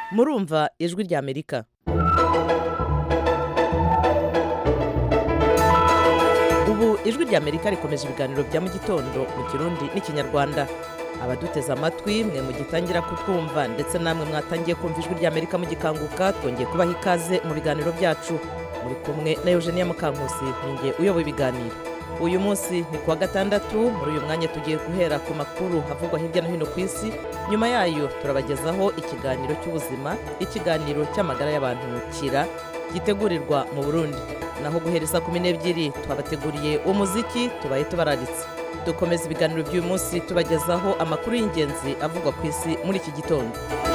murumva ijwi ry'amerika ubu ijwi ry'amerika rikomeje ibiganiro bya mu gitondo mu kirundi n'ikinyarwanda abaduteze amatwi mwe mugitangira kutwumva ndetse namwe mwatangiye kumva ijwi ry'amerika mugikanguka twongeye kubaha ikaze mu biganiro byacu muri kumwe na eugenia mukankusi ninjye uyoboye ibiganiro uyu munsi ni kuwa gatandatu muri uyu mwanya tugiye guhera ku makuru havugwa hirya no hino ku isi nyuma yayo turabagezaho ikiganiro cy'ubuzima ikiganiro cy'amagara y'abantu kira gitegurirwa mu burundi naho guhereza kumi n'ebyiri twabateguriye umuziki tubaye tubararitse dukomeza ibiganiro by'uyu munsi tubagezaho amakuru y'ingenzi avugwa ku isi muri iki gitondo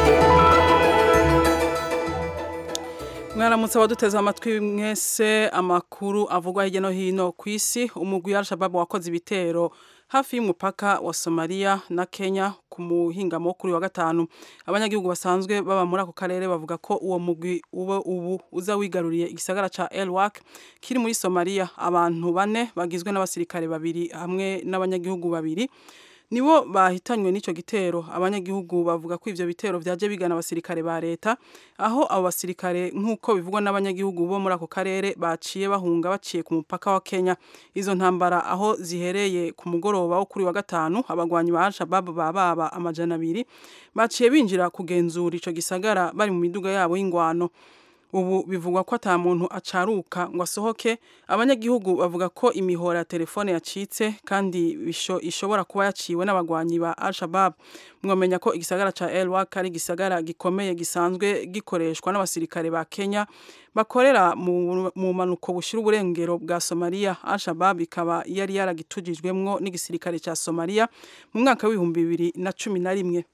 mwaramutse abaduteze amatwi mwese amakuru avugwa hirya no hino ku isi umugwi wa al-shabab wakoze ibitero hafi y'umupaka wa Somalia na Kenya ku muhingamo kuri wa gatanu abanyagihugu basanzwe baba muri ako karere bavuga ko uwo mugwi uba ubu uza wigaruriye igisagara ca Elwak kiri muri Somalia abantu bane bagizwe n'abasirikare babiri hamwe n'abanyagihugu babiri nibo bahitanywe n'ico gitero abanyagihugu bavuga ko ivyo bitero vyaje bigana abasirikare ba leta aho abo basirikare nk'uko bivugwa n'abanyagihugu bo muri ako karere baciye bahunga baciye ku mupaka wa Kenya izo ntambara aho zihereye ku mugoroba wo kuri wa gatanu abagwanyi ba Al-Shabaab bababa amajana abiri baciye binjira kugenzura ico gisagara bari mu miduga yabo y'ingwano ubu bivugwa ko ata muntu acaruka ngo asohoke abanyagihugu bavuga ko imihora ya telefone yacitse kandi ishobora kuba yaciwe n'abagwanyi ba Al-Shabaab mwamenya ko igisagara ca Elwak ari igisagara gikomeye gisanzwe gikoreshwa n'abasirikare ba Kenya bakorera mu manuko bushira uburengero bwa Somalia Al-Shabaab ikaba yari yaragitujijwemwo n'igisirikare ca Somalia mu mwaka w'ibihumbi bibiri na cumi na rimwe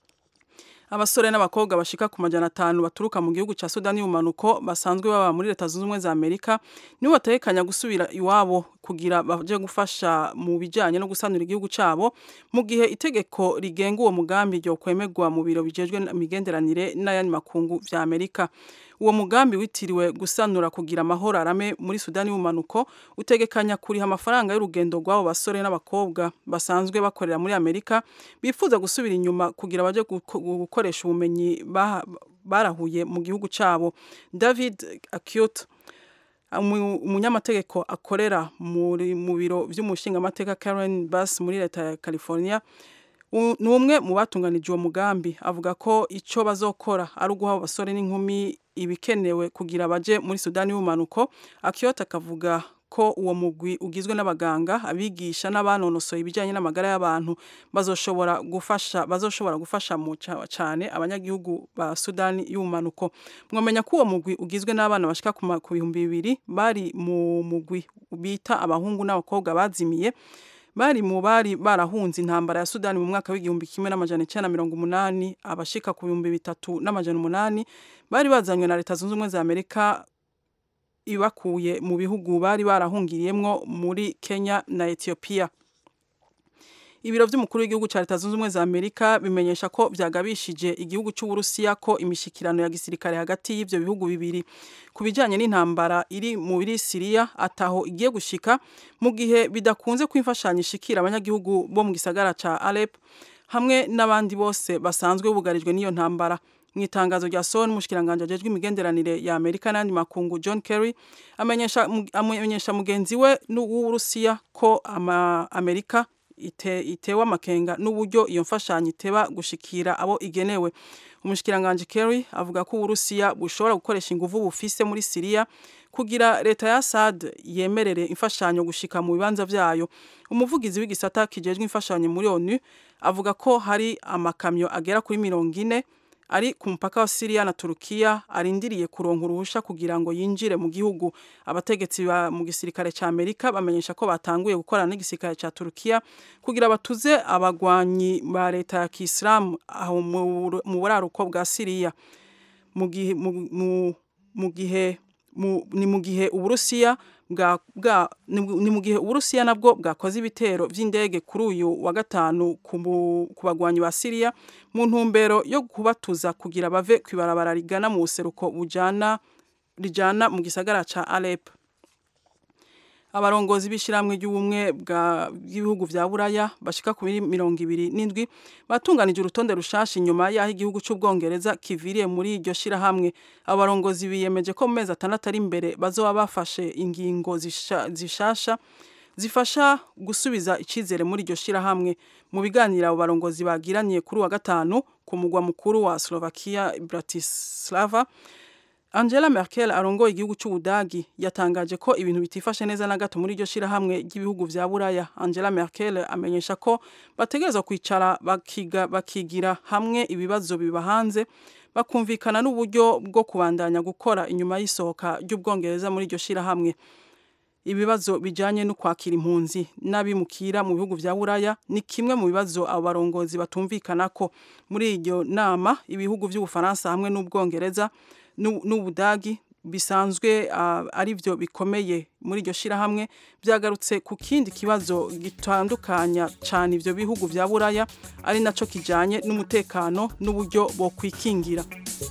abasore n'abakobwa bashika ku majana atanu baturuka mu gihugu ca Sudani y'umanuko basanzwe baba muri leta zunze ubumwe za Amerika nibo bategekanya gusubira iwabo kugira baje gufasha mu bijanye no gusanura igihugu cabo mu gihe itegeko rigenga uwo mugambi ryo kwemerwa mu biro bijejwe imigenderanire n'ayandi makungu vya Amerika uwo mugambi witiriwe gusanura kugira amahoro arame muri Sudani y'umanuko utegekanya kuriha amafaranga y'urugendo rw'abo basore n'abakobwa basanzwe bakorera muri Amerika bifuza gusubira inyuma kugira baje gukoresha ubumenyi barahuye mu gihugu cabo David Acute umunyamategeko akorera muri mu biro vy'umushingamateka Karen Bass muri leta ya California ni umwe mu batunganije uwo mugambi avuga ko icyo bazokora ari uguha abasore n'inkumi ibikenewe kugira baje muri Sudani y'umanuko akiyota akavuga ko uwo mugwi ugizwe n'abaganga abigisha n'abanonosoye ibijyanye n'amagara y'abantu bazoshobora gufasha bazoshobora gufasha mu cyane abanyagihugu ba Sudani y'umanuko mwamenya ko uwo mugwi ugizwe n'abana bashika ku bihumbi bibiri bari mu mugwi bita abahungu n'abakobwa bazimiye bari mu bari barahunze intambara ya Sudani mu mwaka w'igihumbi kimwe n'amajana icyenda na mirongo umunani abashika ku bihumbi bitatu n'amajana umunani bari bazanywe na leta zunze ubumwe za Amerika ibakuye mu bihugu bari barahungiriyemwo muri Kenya na Ethiopia ibiro by'umukuru w'igihugu cya leta zunze ubumwe za Amerika bimenyesha ko byagabishije igihugu cy'Uburusiya ko imishikirano ya gisirikare hagati y'ivyo bihugu bibiri ku bijanye n'intambara iri muri Syria ataho igiye gushika mu gihe bidakunze kwimfashanya ishikira abanyagihugu bo mu gisagara ca Alep hamwe n'abandi bose basanzwe bugarijwe n'iyo ntambara mu itangazo rya son umushikiranganje ajejwe imigenderanire ya Amerika n'andi makungu John Kerry amenyesha amenyesha mugenzi we w'Uburusiya ko ama Amerika ite, itewe amakenga n'uburyo iyo mfashanyo iteba gushikira abo igenewe umushikiranganje Kerry avuga ko Uburusiya bushobora gukoresha inguvu bufise muri Syria kugira leta ya Assad yemerere imfashanyo gushika mu bibanza vyayo umuvugizi w'igisata kijejwe imfashanyo muri ONU avuga ko hari amakamyo agera kuri mirongo ine ari ku mupaka wa Syria na Turukiya arindiriye kuronka uruhusha kugira ngo yinjire mu gihugu abategetsi ba mu gisirikare ca Amerika bamenyesha ko batanguye gukorana n'igisirikare ca Turukiya kugira batuze abagwanyi ba leta ya Kiislamu aho mu buraruko bwa Syria mu gihe mu gihe ni mu gihe Uburusiya bwa bwa ni mu gihe Uburusiya nabwo bwakoze ibitero vy'indege kuri uyu wa gatanu ku bagwanyi ba Syria mu ntumbero yo kubatuza kugira bave kwibarabara rigana mu buseruko bujana rijana mu gisagara ca Alep abarongozi b'ishyirahamwe ry'ubumwe bw'ibihugu vya buraya bashika kuri mirongo ibiri n'indwi batunganije urutonde rushasha inyuma y'aho igihugu c'ubwongereza kiviriye muri iryo shyirahamwe abo barongozi biyemeje ko mu mezi atandatu ari imbere bazoba bafashe ingingo zishasha zifasha gusubiza icyizere muri iryo shyirahamwe mu biganiro abo barongozi bagiraniye kuri wa gatanu ku mugwa mukuru wa Slovakia Bratislava Angela Merkel arongoye igihugu cy'Ubudagi yatangaje ko ibintu bitifashe neza na gato muri iryo shyirahamwe ry'ibihugu vya Buraya Angela Merkel amenyesha ko bategerezwa kwicara bakiga bakigira hamwe ibibazo biba hanze bakumvikana n'uburyo bwo kubandanya gukora inyuma y'isohoka ry'ubwongereza muri iryo shyirahamwe ibibazo bijanye no kwakira impunzi n'abimukira mu bihugu vya Buraya ni kimwe mu bibazo abo barongozi batumvikana ko muri iryo nama ibihugu vy'Ubufaransa hamwe n'ubwongereza n'Ubudagi bisanzwe uh, ari byo bikomeye muri iryo shirahamwe byagarutse ku kindi kibazo gitandukanya cyane ivyo bihugu vya Buraya ari naco kijanye n'umutekano n'uburyo bo kwikingira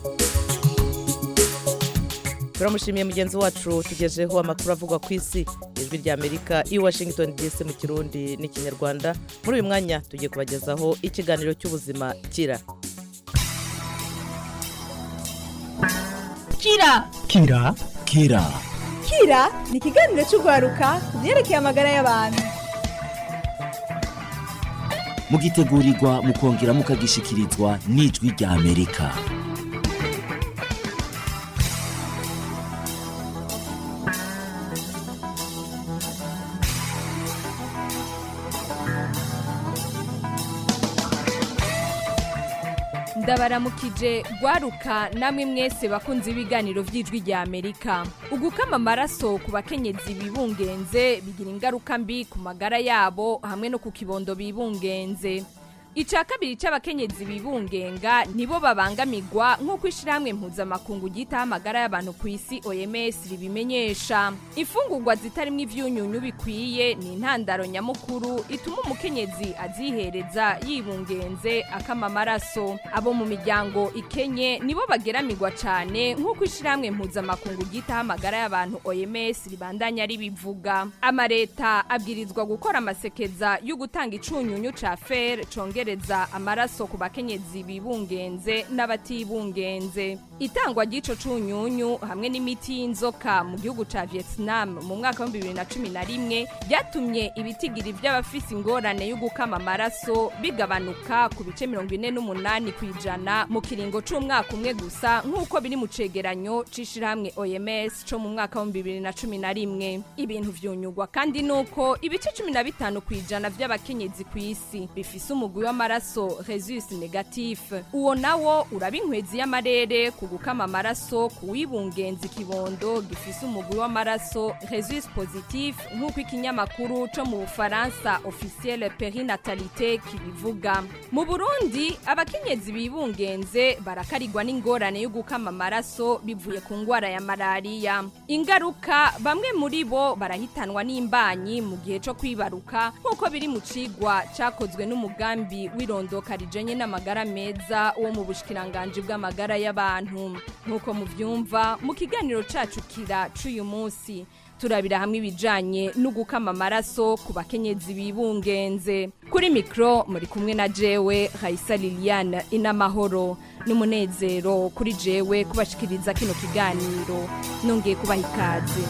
turamushimiye mugenzi wacu tugejeho amakuru avugwa ku isi ijwi rya amerika i washington dc mu kirundi n'ikinyarwanda muri uyu mwanya tugiye kubagezaho ikiganiro cy'ubuzima kira kira kira kira kira ni ikiganiro cy'urwaruka ku byerekeye amagara y'abantu mugitegurirwa mukongera mukagishikirizwa n'ijwi rya amerika ndabaramukije gwaruka namwe mwese bakunze ibiganiro by'ijwi rya amerika ugukama amaraso ku bakenyezi bibungenze bigira ingaruka mbi ku magara yabo hamwe no ku kibondo bibungenze icya kabiri cy'abakenyezi bibungenga nibo babangamirwa nk'uko ishyirahamwe mpuzamakungu ryitaho amagara y'abantu ku isi oms ribimenyesha imfungurwa zitarimo ibyunyunyu bikwiye ni intandaro nyamukuru ituma umukenyezi azihereza yibungenze akama amaraso abo mu miryango ikenye nibo bageramirwa cyane nk'uko ishyirahamwe mpuzamakungu ryitaho amagara y'abantu oms ribandanya ribivuga amareta abwirizwa gukora amasekeza yo gutanga icunyunyu cya fer conge kongereza amaraso ku bakenyezi bibungenze n'abatibungenze itangwa ry'ico cunyunyu hamwe n'imiti y'inzoka mu gihugu ca Vietnam mu mwaka wa 2011 byatumye ibitigiri by'abafise ingorane yo gukama amaraso bigabanuka ku bice 48 kwijana mu kiringo c'umwaka umwe gusa nk'uko biri mu cegeranyo c'ishirahamwe OMS co mu mwaka wa 2011 ibintu vyunyugwa kandi nuko ibice 15 kwijana by'abakenyezi ku isi bifise umugwi w'amaraso resus negatif uwo nawo uraba inkwezi y'amarere ku gukama amaraso ku wibungenza ikibondo gifise umugwi w'amaraso resus positif nk'uko ikinyamakuru co mu bufaransa officiel perinatalite kibivuga mu burundi abakenyezi bibungenze barakarigwa n'ingorane yo gukama amaraso bivuye ku ngwara ya malariya ingaruka bamwe muri bo barahitanwa n'imbanyi mu gihe co kwibaruka nk'uko biri mu cigwa cakozwe n'umugambi w'irondoka rijenye n'amagara meza wo mu bushikiranganje bw'amagara y'abantu nk'uko muvyumva mu kiganiro cacu kira c'uyu munsi turabira hamwe ibijanye no gukama amaraso ku bakenyezi bibungenze kuri mikro muri kumwe na jewe Raisa Liliane inamahoro n'umunezero kuri jewe kubashikiriza kino kiganiro nongeye kubaha ikaze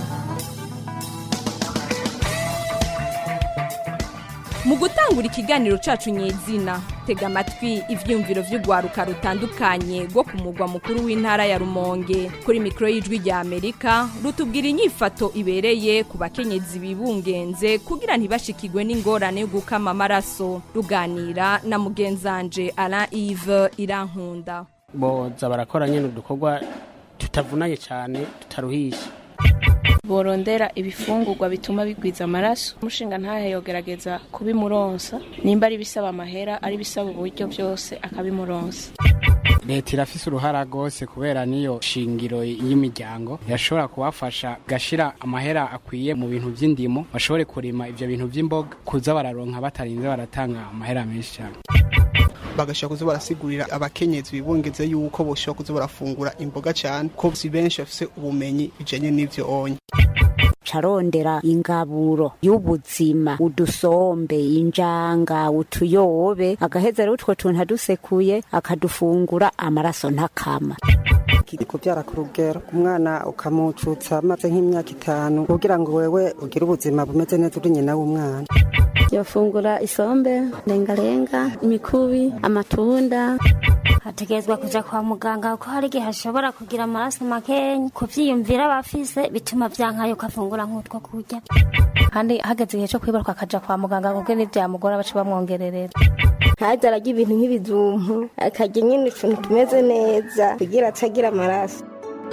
mu gutangura ikiganiro cacu nyezina tega amatwi ivyumviro vy'urwaruka rutandukanye rwo ku mugwa mukuru w'intara ya rumonge kuri mikoro y'ijwi rya amerika rutubwira inyifato ibereye ku bakenyezi bibungenze kugira ntibashikirwe n'ingorane yo gukama amaraso ruganira na mugenzanje alain ive irankunda boza barakora nyine udukorwa tutavunanye cyane tutaruhisha borondera ibifungurwa bituma bigwiza amaraso umushinga ntahe yogerageza kubimuronsa nimba ari bisaba amahera ari bisaba uburyo byose akabimuronsa leta irafise uruhara rwose kubera niyo shingiro y'imiryango yashobora kubafasha gashira amahera akwiye mu bintu by'indimo bashobore kurima ivyo bintu by'imboga kuza bararonka batarinze baratanga amahera menshi cyane bagashobora kuza barasigurira abakenyezi bibungeze yuko boshobora kuza barafungura imboga cyane ko si benshi bafise ubumenyi bijanye n'ivyo onye agaca arondera ingaburo y'ubuzima udusombe injanga utuyobe agaheza rero utwo tuntu adusekuye akadufungura amaraso ntakama kubyara ku rugero umwana ukamucutsa amaze nk'imyaka itanu kugira ngo wewe ugire ubuzima bumeze neza uri nyina w'umwana yofungura isombe lengalenga imikubi amatunda hategerezwa kuja kwa muganga kuko hari igihe hashobora kugira amaraso makenya kuvyiyumvira abafise bituma vyankayo ukafungura nk'utwo kurya kandi hageze igihe co kwibaruka akaja kwa muganga kuko nivyamugora baca bamwongererera ntaze ararya ibintu nk'ibijumbu akarya nyine utuntu tumeze neza kugira atagira amaraso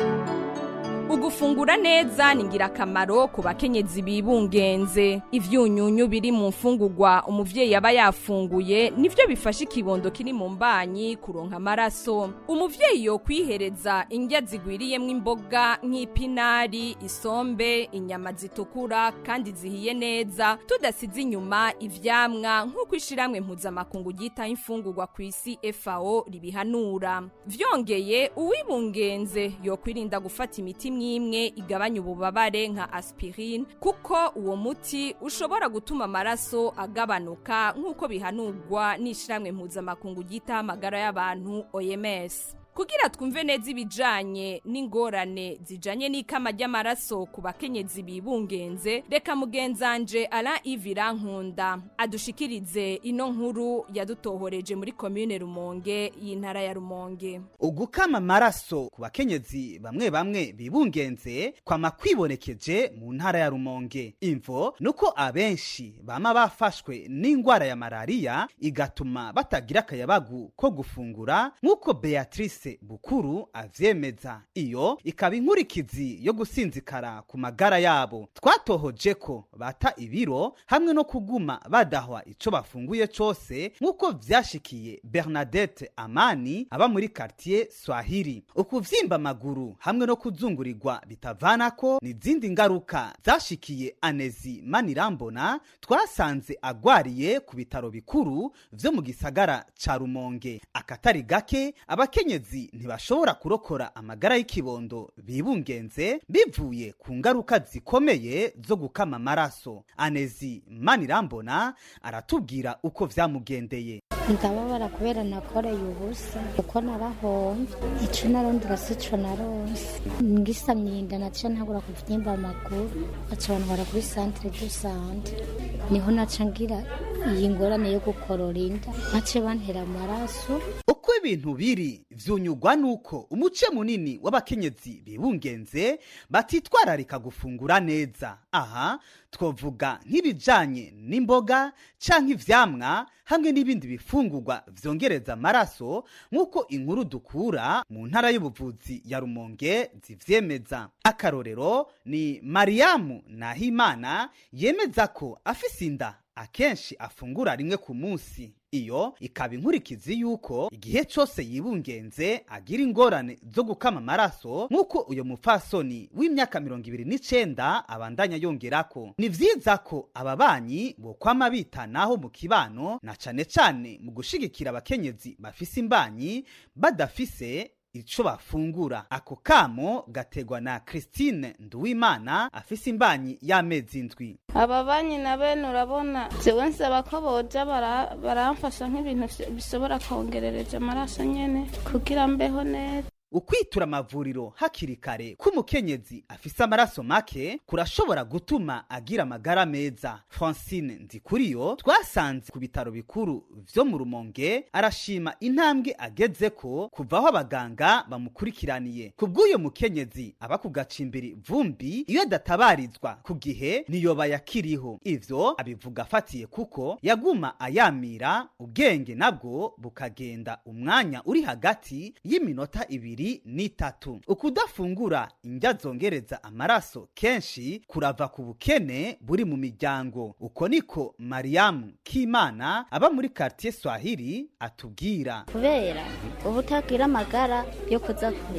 Ugufungura neza ni ngirakamaro ku bakenyezi bibungenze. Ivyunyunyu biri mu mfungurwa umuvyeyi aba yafunguye nivyo bifasha ikibondo kiri mu mbanyi kuronka amaraso. Umuvyeyi yo kwihereza indya zigwiriyemwo imboga nk'ipinari, isombe, inyama zitukura kandi zihiye neza tudasize inyuma ivyamwa nk'uko ishiramwe mpuzamakungu ryita imfungurwa ku isi FAO ribihanura. Vyongeye uwibungenze yo kwirinda gufata imiti imwe igabanya ububabare nka aspirine kuko uwo muti ushobora gutuma amaraso agabanuka nk'uko bihanurwa n'ishiramwe mpuzamakungu ryita amagara y'abantu OMS. Kugira twumve neza ibijanye n'ingorane zijanye n'ikama ry'amaraso ku bakenyezi bibungenze reka mugenzanje Alain Ivira Nkunda adushikirize ino nkuru yadutohoreje muri commune Rumonge y'intara ya Rumonge. ugukama amaraso ku bakenyezi bamwe bamwe bibungenze kwama kwibonekeje mu ntara ya rumonge imvo nuko abenshi bama bafashwe n'ingwara ya malariya igatuma batagira akayabagu ko gufungura nk'uko beatrice bukuru avyemeza iyo ikaba inkurikizi yo gusinzikara ku magara yabo twatohoje ko bata ibiro hamwe no kuguma badahwa ico bafunguye cose nk'uko vyashikiye bernadette amani aba muri quartier swahili ukuvyimba amaguru hamwe no kuzungurirwa bitavanako ni izindi ngaruka zashikiye anezi manirambona twasanze agwariye ku bitaro bikuru vyo mu gisagara ca rumonge akatari gake abakenyezi ntibashobora kurokora amagara y'ikibondo bibungenze bivuye ku ngaruka zikomeye zo gukama amaraso anezi manirambona aratubwira uko vyamugendeye ndababara kubera nakoreye ubusa kuko narahomvye ico narondera sico naronse ngisamye inda naca ntagura kuvyimba amaguru baca bantwara kuri centre de sante niho naca ngira iyi ngorane yo gukorora inda bace bantera amaraso uko ibintu biri vyunyugwa nuko umuce munini w'abakenyezi bibungenze batitwararika gufungura neza aha twovuga nk'ibijanye n'imboga canke ivyamwa hamwe n'ibindi bifungurwa vyongereza amaraso nk'uko inkuru dukura mu ntara y'ubuvuzi ya rumonge zivyemeza akarorero ni mariyamu nahimana yemeza ko afise inda akenshi afungura rimwe ku munsi iyo ikaba inkurikizi yuko igihe cose yibungenze agira ingorane zo gukama amaraso nk'uko uyo mupfasoni w'imyaka mirongo ibiri n'icenda abandanya yongerako ni vyiza ko ababanyi bokwama bitanaho mu kibano na cane cane mu gushigikira abakenyezi bafise imbanyi badafise ico bafungura ako kamo gategwa na Christine Nduwimana afise imbanyi y'amezi indwi aba banyi na bene urabona jewe nsaba ko boja bara- baramfasha nk'ibintu vyo- bishobora kongerereja amaraso nyene kugira mbeho neza ukwitura amavuriro hakiri kare k'umukenyezi afise amaraso make kurashobora gutuma agira amagara meza francine nzikuriyo twasanze ku bitaro bikuru vyo mu rumonge arashima intambwe agezeko kuva aho abaganga bamukurikiraniye ku bw'uyo mukenyezi aba ku gacimbiri vumbi iyo adatabarizwa ku gihe niyoba yakiriho ivyo abivuga afatiye kuko yaguma ayamira ubwenge nabwo bukagenda umwanya uri hagati y'iminota ibiri n'itatu ukudafungura indya zongereza amaraso kenshi kurava ku bukene buri mu miryango uko niko mariyamu k'imana aba muri quartier swahili atubwira kubera uba utagira amagara yo kuza kurima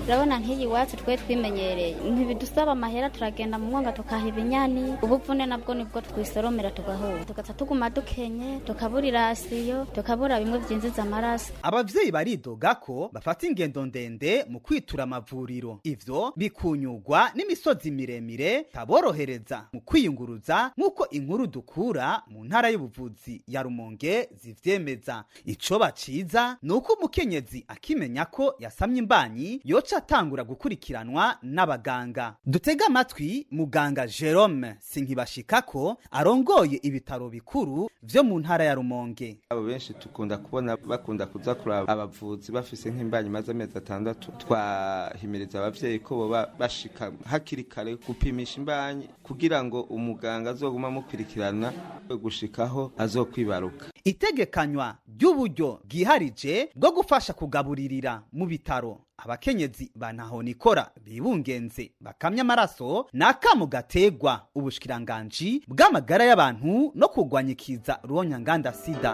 urabona nk'iyi iwacu twe twimenyereye ntibidusaba amahera turagenda mu mwonga tukaha ibinyani ubuvune nabwo nibwo twisoromera tugahura tugaca tuguma dukenye tukabura irasiyo tukabura bimwe byinjiza amaraso abavyeyi baridoga ko bafata ingendo ndende mu kwitura amavuriro ivyo bikunyurwa n'imisozi miremire taborohereza mu kwiyunguruza nk'uko inkuru dukura mu ntara y'ubuvuzi ya rumonge zivyemeza ico baciza ni uko umukenyezi akimenya ko yasamye imbanyi yoca atangura gukurikiranwa n'abaganga dutega amatwi muganga jerome sinkibashikako arongoye ibitaro bikuru vyo mu ntara ya rumonge abo benshi tukunda kubona bakunda kuza kuraba abavuzi bafise nk'imbanyi maze amezi atandatu twahimiriza abavyeyi ko boba bashika hakiri kare gupimisha imbanyi kugira ngo umuganga azoguma amukurikirana gushikaho azokwibaruka itegekanywa ry'uburyo bwiharije bwo gufasha kugaburirira mu bitaro abakenyezi banahonikora bibungenze bakamya amaraso ni akamu gategwa ubushikiranganji bw'amagara y'abantu no kurwanya ikiza ruhonyanganda sida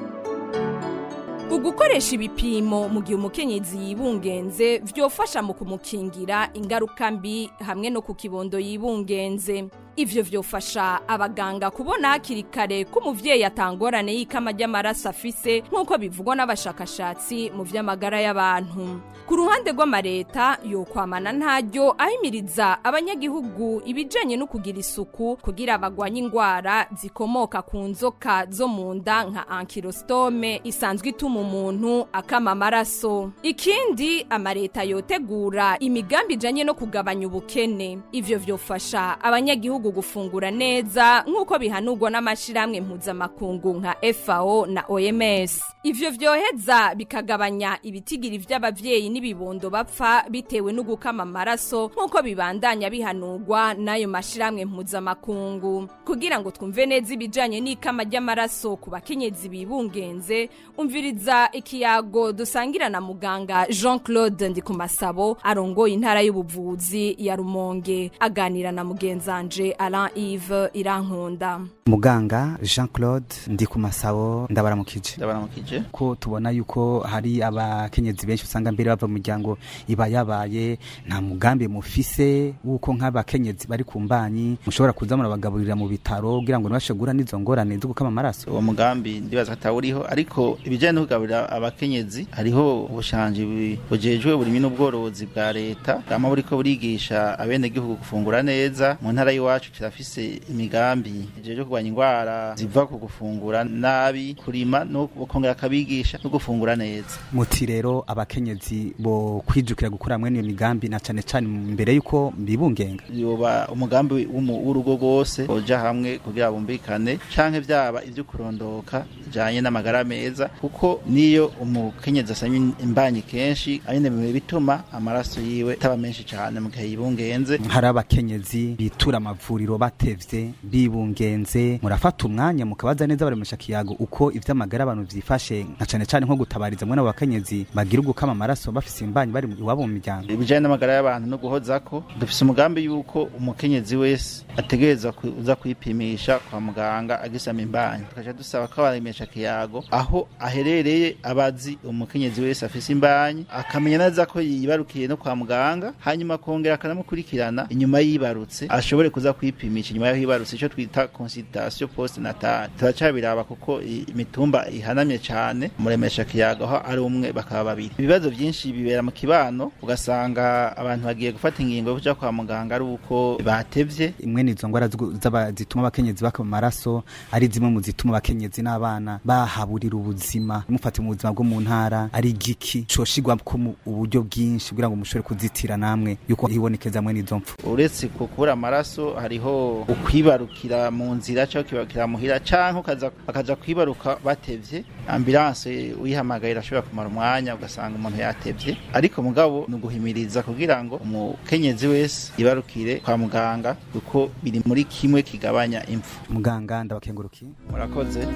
ugukoresha ibipimo mu gihe umukenyezi yibungenze vyofasha mu kumukingira ingaruka mbi hamwe no ku kibondo yibungenze ivyo vyofasha abaganga kubona hakiri kare ko umuvyeyi atangorane y'ikama ry'amaraso afise nk'uko bivugwa n'abashakashatsi mu vy'amagara y'abantu ku ruhande rw'amareta yokwamana ntaryo ahimiriza abanyagihugu ibijanye no kugira isuku kugira bagwanye ingwara zikomoka ku nzoka zo mu nda nka ankirostome isanzwe ituma umuntu akama amaraso ikindi amareta yotegura imigambi ijanye no kugabanya ubukene ivyo vyofasha abanyagihugu gufungura neza nk'uko bihanurwa n'amashirahamwe mpuzamakungu nka FAO na OMS ivyo vyoheza bikagabanya ibitigiri vy'abavyeyi n'ibibondo bapfa bitewe no gukama amaraso nk'uko bibandanya bihanurwa n'ayo mashirahamwe mpuzamakungu kugira ngo twumve neza ibijanye n'ikama ry'amaraso ku bakenyezi bibungenze umviriza ikiyago dusangira na muganga Jean Claude Ndikumasabo arongoye intara y'ubuvuzi ya Rumonge aganira na mugenzanje Alain Yves Irankunda muganga Jean Claude Ndikumasabo ndabaramukije ndabaramukije ko tubona yuko hari abakenyezi benshi usanga mbere bava mu muryango iba yabaye nta mugambi mufise wuko nk'abakenyezi bari ku mbanyi mushobora kuza murabagaburira mu bitaro kugira ngo ntibashe guhura n'izo ngorane zo gukama amaraso uwo mugambi ndibaza ko atawuriho ariko ibijyanye no kugaburira abakenyezi hariho ubushanji bujejwe burimo n'ubworozi bwa leta bwama buriko burigisha abenegihugu gufungura neza mu ntara y'iwacu kirafise imigambi ijejwe kurwanya indwara ziva ku gufungura nabi kurima no kongera akabigisha no gufungura neza muti rero abakenyezi bo kwijukira gukora mwene iyo migambi na cane cane mbere yuko mbibungenga yoba umugambi w'urugo rwose boja hamwe kugira bumvikane canke vyaba ivyo kurondoka bijanye n'amagara meza kuko niyo umukenyezi asanye imbanyi kenshi anyene bituma amaraso yiwe taba menshi cane mu gihe yibungenze hari abakenyezi bitura amavuriro batevye bibungenze murafata umwanya mukabaza neza baremesha kiyago uko ivy'amagara abantu vyifashe nka cane cane nko gutabariza mwe n'abakenyezi bagira ugukama amaraso bafise imbanyi bari iwabo mu miryango ibijanye n'amagara y'abantu no guhozako dufise umugambi yuko umukenyezi wese ategereza kuza kwipimisha kwa muganga agisama imbanyi tukaca dusaba ko abaremesha kiyago aho aherereye abazi umukenyezi wese afise imbanyi akamenya neza ko yibarukiye no kwa muganga hanyuma akongera akanamukurikirana inyuma yibarutse ashobore kuza kwipimisha inyuma yaho yibarutse ico twita consultation post natal turacabiraba kuko imitumba ihanamye cane muremesha kiyago aho ari umwe bakaba babiri ibibazo byinshi bibera mu kibano ugasanga abantu bagiye gufata ingingo yo kuja kwa muganga ari uko batevye imwe nizo ngwara zituma abakenyezi bakama amaraso ari zimwe mu zituma abakenyezi n'abana bahaburira ubuzima mufate mu buzima bwo mu ntara ari igiki coshigwa ko mu uburyo bwinshi kugira ngo mushobore kuzitira namwe yuko hibonekeza mwe n'izo mpfu uretse kubura amaraso hariho ukwibarukira mu nzira cyangwa kwibarukira muhira canke ukaza bakaja kwibaruka batevye ambulance uyihamagaye irashobora kumara umwanya ugasanga umuntu yatevye ariko mugabo ni uguhimiriza kugira ngo umukenyezi wese yibarukire kwa muganga kuko biri muri kimwe kigabanya impfu muganga ndabakengurukiye murakoze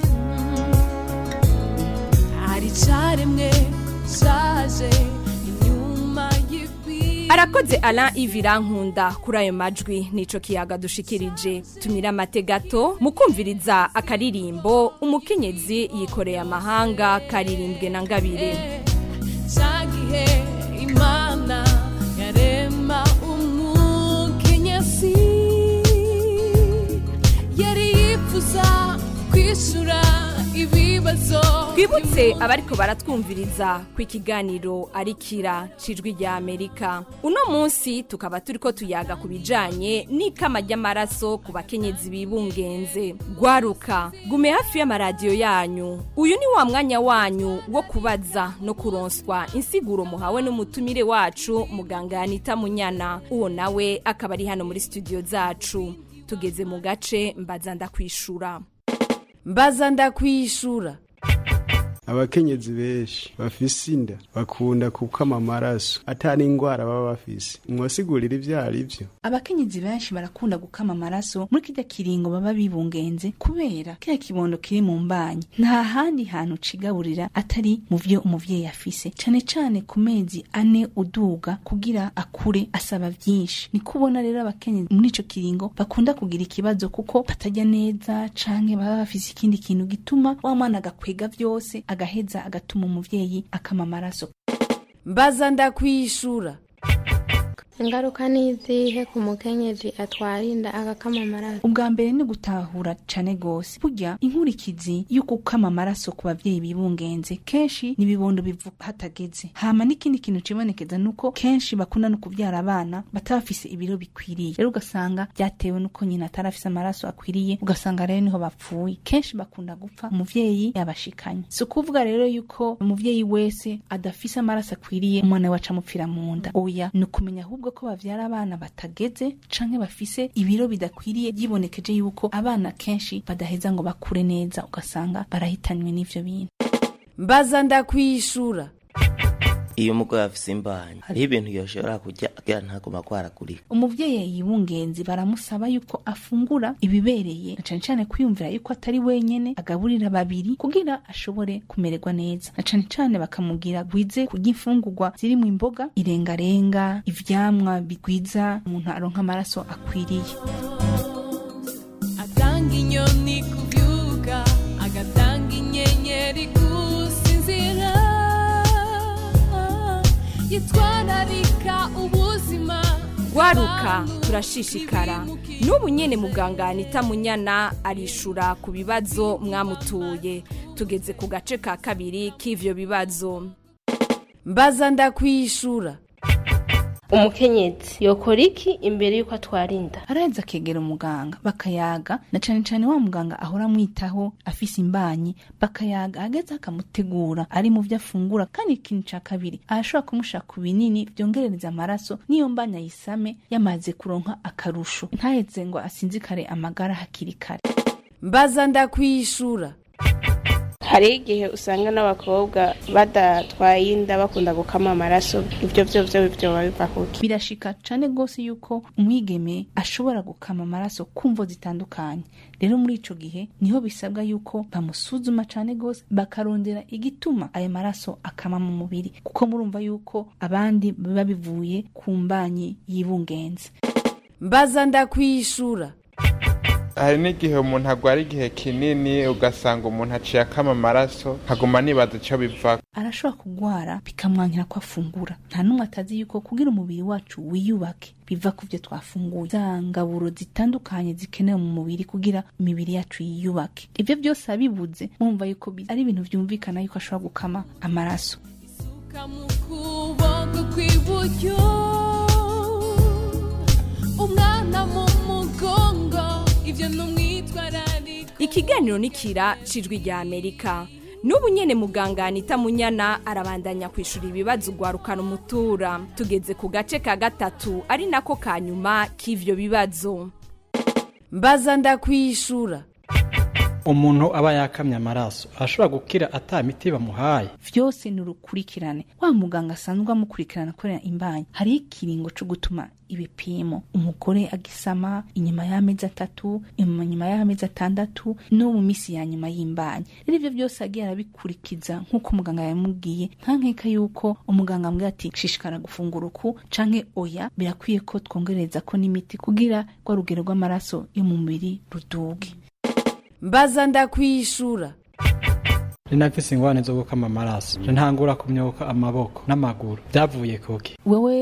hari caremwe shaje inyuma y'igwi arakoze Alain Ivirankunda kuri ayo majwi nico kiyaga dushikirije tumira amate gato mukumviriza akaririmbo umukenyezi yikoreye amahanga karirimbwe na ngabire cagihe imana kwishura ibibazo twibutse abariko baratwumviriza ku ikiganiro ari kira cijwi rya amerika uno munsi tukaba turiko tuyaga ku bijanye n'ikama ry'amaraso ku bakenyezi bibungenze gwaruka gume hafi y'amaradiyo yanyu uyu ni wa mwanya wanyu wo kubaza no kuronswa insiguro muhawe n'umutumire wacu muganga yanita munyana uwo nawe akaba ari hano muri studio zacu tugeze mu gace mbaza ndakwishura mbaza ndakwishura abakenyezi benshi bafise inda bakunda kukama amaraso atari ingwara baba bafise mwasigurira ivyo ari vyo abakenyezi benshi barakunda gukama amaraso muri kirya kiringo baba bibungenze kubera kiriya kibondo kiri mu mbanyi nta handi hantu cigaburira atari mu vyo umuvyeyi afise cane cane ku mezi ane uduga kugira akure asaba vyinshi ni kubona rero abakenyezi muri ico kiringo bakunda kugira ikibazo kuko batarya neza canke baba bafise ikindi kintu gituma wa mwana agakwega vyose agaheza agatuma umuvyeyi akama amaraso mbaza ndakwishura ingaruka ni izihe ku mukenyezi atwara inda agakama amaraso ubwa mbere ni gutahura cane gose burya inkurikizi yo gukama amaraso ku bavyeyi bibungenze kenshi ni ibibondo bivuka hatageze hama n'ikindi kintu cibonekeza nuko kenshi bakunda no kuvyara abana bataba bafise ibiro bikwiriye rero ugasanga vyatewe nuko nyina atarafise amaraso akwiriye ugasanga rero niho bapfuye kenshi bakunda gupfa umuvyeyi yabashikanye si ukuvuga rero yuko umuvyeyi wese adafise amaraso akwiriye umwana we aca amupfira mu nda oya ni ukumenya ahubwo ko bavyara abana batageze canke bafise ibiro bidakwiriye yibonekeje yuko abana kenshi badaheza ngo bakure neza ugasanga barahitanywe n'ivyo bintu mbaza ndakwishura iyo umugore afise imbanyi hariho ibintu yoshobora kurya kugira ntaguma kwaragurika umuvyeyi yibungenzi baramusaba yuko afungura ibibereye na cane cane kwiyumvira yuko atari wenyene agaburira babiri kugira ashobore kumererwa neza na cane cane bakamubwira gwize kurya imfungurwa zirimwo imboga irengarenga ivyamwa bigwiza umuntu aronka amaraso akwiriye atanga inyoni kubyuka agatanga inyenyeri gusinzira yitwararika ubuzima gwaruka turashishikara n'ubu nyene muganga anita munyana arishura ku bibazo mwamutuye tugeze ku gace ka kabiri k'ivyo bibazo mbaza ndakwishura umukenyezi yokora iki imbere y'uko atwara inda araheza akegera umuganga bakayaga na cane cane wa muganga ahora amwitaho afise imbanyi bakayaga ageze akamutegura ari mu vyo afungura kandi ikintu ca kabiri arashobora kumusha ku binini vyongerereza amaraso n'iyo mbanyi ayisame yamaze kuronka akarusho ntaheze ngo asinzikare amagara hakiri kare mbaza ndakwishura hari igihe usanga n'abakobwa badatwaye inda bakunda gukama amaraso ibyo byo byo byoba biva kuki birashika cane gose yuko umwigeme ashobora gukama amaraso kumvo zitandukanye rero muri ico gihe niho bisabwa yuko bamusuzuma cane gose bakarondera igituma ayo maraso akama mu mubiri kuko murumva yuko abandi biba bivuye ku mbanyi y'ibungenze mbaza ndakwishura hari n'igihe umuntu agwara igihe kinini ugasanga umuntu aciye akama amaraso nkaguma nibaza icyo biva arashobora kugwara bikamwankira ko afungura nta n'umwe atazi yuko kugira umubiri wacu wiyubake biva ku byo twafunguye za ngaburo zitandukanye zikenewe mu mubiri kugira imibiri yacu yiyubake ibyo byose abibuze mwumva yuko ari ibintu byumvikana yuko ashobora gukama amaraso mu kuboko kw'iburyo umwana mu mugongo ivyo numwitwararika ikiganiro nikira cijwi rya amerika n'ubu nyene muganga anita munyana arabandanya kwishura ibibazo ugwarukana umutura tugeze ku gace ka gatatu ari nako ka nyuma k'ivyo bibazo mbaza ndakwishura umuntu aba yakamye amaraso arashobora gukira ata miti bamuhaye vyose ni urukurikirane wa muganga asanzwe amukurikirana akorera imbanyi hariho ikiringo co gutuma ibipimo umugore agisama inyuma y'amezi atatu inyuma y'amezi atandatu no mu misi ya nyuma y'imbanyi rero ivyo byose agiye arabikurikiza nk'uko umuganga yamubwiye nta nkeka yuko umuganga ambwira ati shishikara gufungura uku canke oya birakwiye ko twongereza ko n'imiti kugira rwa rugero rw'amaraso yo mu mubiri ruduge mbaza ndakwishura rinafise ingwane zo gukama amaraso ntangura kumyoka amaboko n'amaguru byavuye kuki wewe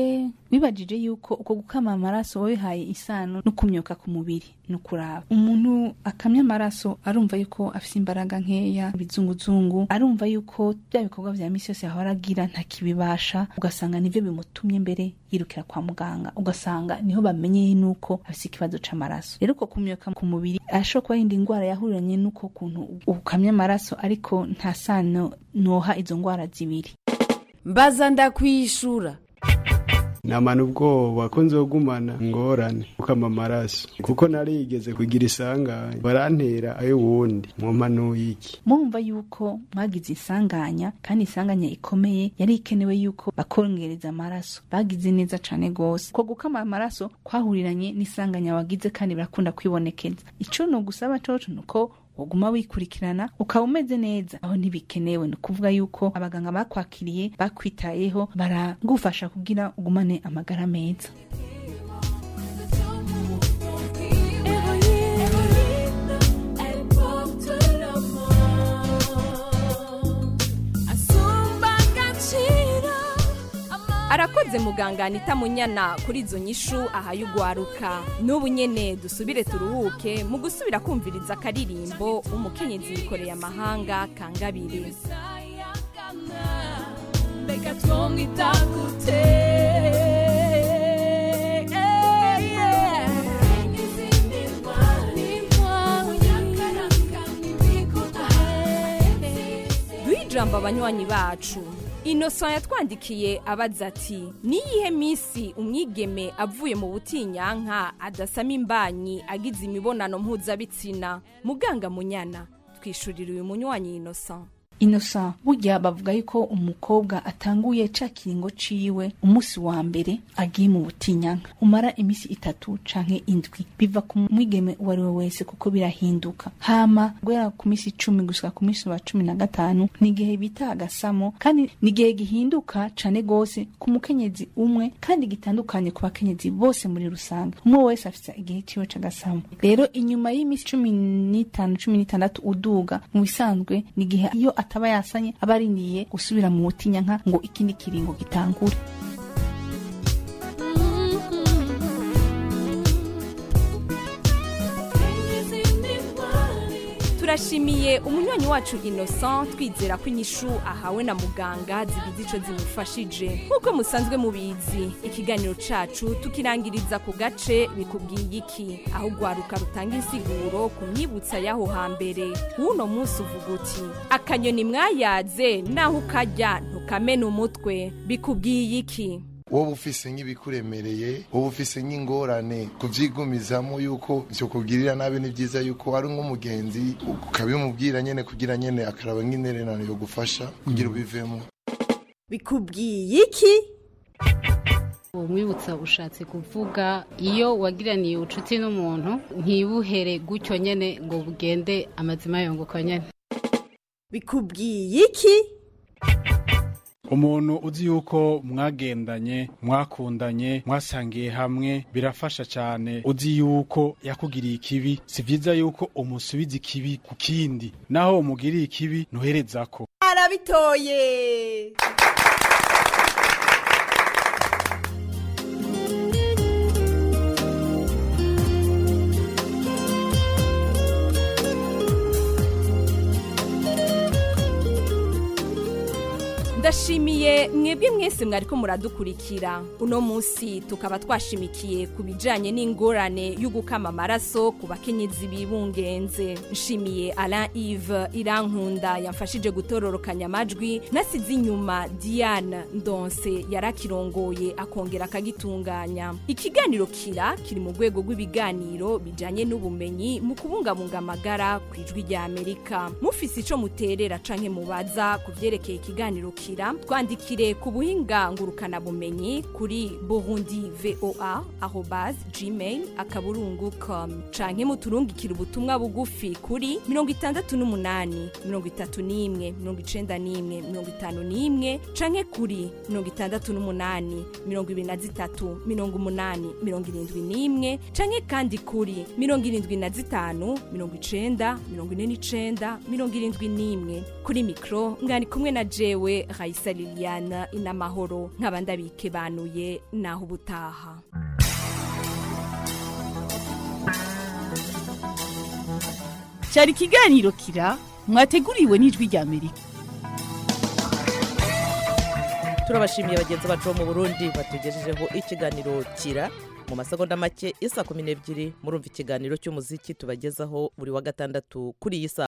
wibajije yuko uko gukama amaraso wabihaye isano no kumyoka ku mubiri no kuraba umuntu akamya amaraso arumva yuko afite imbaraga nkeya ibizunguzungu arumva yuko bya bikorwa vya misi yose yahora agira ntakibibasha ugasanga nivyo bimutumye mbere yirukira kwa muganga ugasanga niho bamenyeye nuko afite ikibazo c'amaraso rero uko kumyoka ku mubiri ashobora kuba yindi ndwara yahuriranye n'uko kuntu ukamya amaraso ariko nta sano noha izo ndwara zibiri mbaza ndakwishura namana ubwoba ko nzogumana ngorane ukama amaraso kuko narigeze kugira isanganya barantera ayo wundi mwompanuye iki mumva yuko mwagize isanganya kandi isanganya ikomeye yari ikenewe yuko bakongereza amaraso bagize neza cane gose ko gukama amaraso kwahuriranye n'isanganya wagize kandi birakunda kwibonekeza ico no gusaba coco nuko uguma wikurikirana ukaba umeze neza aho ntibikenewe ni ukuvuga yuko abaganga bakwakiriye bakwitayeho baragufasha kugira ugumane amagara meza arakoze muganga anita munyana kuri izo nyishu ahaye ugwaruka n'ubu nyene dusubire turuhuke mu gusubira kumviriza akaririmbo umukenyezi yikoreye amahanga kangabiri mbega twomwita gute duhe ijambo abanywanyi bacu innocent yatwandikiye abaza ati niyihe minsi umwigeme avuye mu butinyanka adasama imbanyi agize imibonano mpuzabitsina muganga munyana twishurira uyu munywanyi innocent innocent burya bavuga yuko umukobwa atanguye ca kiringo ciwe umunsi wa mbere agiye mu butinyanka umara imisi itatu canke indwi biva ku mwigeme uwo ari we wese kuko birahinduka hama guhera ku misi icumi gushika ku misi wa cumi na gatanu ni igihe bita agasamo kandi ni igihe gihinduka cane gose ku mukenyezi umwe kandi gitandukanye ku bakenyezi bose muri rusange umwe wese afise igihe ciwe c'agasamo rero inyuma y'imisi cumi n'itanu cumi n'itandatu uduga mu bisanzwe ni igihe iyo ataba yasanye aba arindiriye gusubira mu butinyanka ngo ikindi kiringo gitangure turashimiye umunywanyi wacu innocent twizera ko inyishu ahawe na muganga zigize ico zimufashije nk'uko musanzwe mubizi ikiganiro cacu tukirangiriza ku gace bikubwiye iki aho ugwaruka rutanga insiguro ku myibutsa y'aho hambere w'uno munsi uvuga uti akanyoni mwayaze naho ukarya ntukamena umutwe bikubwiye iki wowe ufise nk'ibikuremereye wowe ufise nk'ingorane kuvyigumizamo yuko vyo kugirira nabi ni vyiza yuko ari nk'umugenzi ukabimubwira nyene kugira nyene akaraba nk'intererano yo gufasha kugira ubivemo bikubwiye iki uwo mwibutsa ushatse kuvuga iyo wagiraniye ubucuti n'umuntu ntibuhere gutyo nyene ngo bugende amazima yunguka nyene bikubwiye iki umuntu uzi yuko mwagendanye mwakundanye mwasangiye hamwe birafasha cyane uzi yuko yakugiriye ikibi si byiza yuko umusubiza ikibi ku kindi naho umugiriye ikibi ntuherezako arabitoye ndashimiye mwebwe mwese mwariko muradukurikira uno munsi tukaba twashimikiye ku bijanye n'ingorane y'ugukama amaraso ku bakenyezi bibungenze nshimiye alain ive irankunda yamfashije gutororokanya amajwi nasize inyuma diane ndonse yarakirongoye akongera akagitunganya ikiganiro kira kiri mu rwego rw'ibiganiro bijanye n'ubumenyi mu kubungabunga amagara ku ijwi rya amerika mufise ico muterera canke mubaza ku vyerekeye ikiganiro kira twandikire ku buhinga ngurukana bumenyi kuri burundi voa arobase gmail akaburungu com canke muturungikire ubutumwa bugufi kuri mirongo itandatu n'umunani mirongo itatu n'imwe mirongo icenda n'imwe mirongo itanu n'imwe canke kuri mirongo itandatu n'umunani mirongo ibiri na zitatu mirongo umunani mirongo irindwi n'imwe canke kandi kuri mirongo irindwi na zitanu mirongo icenda mirongo ine n'icenda mirongo irindwi n'imwe kuri mikro ngani kumwe na jewe Raisa Liliane inamahoro nk'abandi abikebanuye naho ubutaha cyari ikiganiro kira mwateguriwe n'ijwi rya amerika turabashimiye bagenzi bacu bo mu burundi batugejejeho ikiganiro kira mu masegonda make isa kumi n'ebyiri murumva ikiganiro cy'umuziki tubagezaho buri wa gatandatu kuri iyi saha